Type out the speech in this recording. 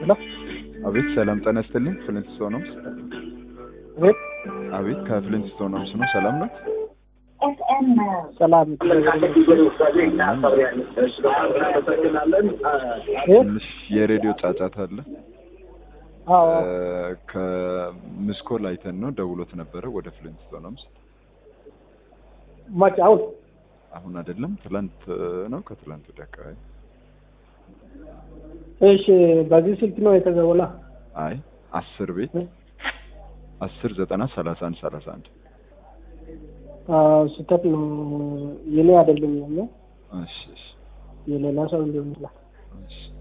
ሄሎ አቤት ሰላም ጤና ይስጥልኝ። ፍሊንት ስቶን ነው። አቤት አቤት ከፍሊንት ስቶን ነው ነው። ሰላም ነው። ሰላም ትንሽ የሬዲዮ ጫጫታ አለ። አዎ ከምስኮል አይተን ነው ደውሎት ነበረ ወደ ፍሊንት ስቶን ነው። መች አሁን አሁን አይደለም ትላንት ነው ከትላንት ወዲያ አካባቢ። እሺ በዚህ ስልክ ነው የተደወለ አይ አስር ቤት አስር ዘጠና ሰላሳ አንድ ሰላሳ አንድ ስህተት ነው የኔ አይደለም ያለው እሺ እሺ የሌላ ሰው ሊሆን ይችላል እሺ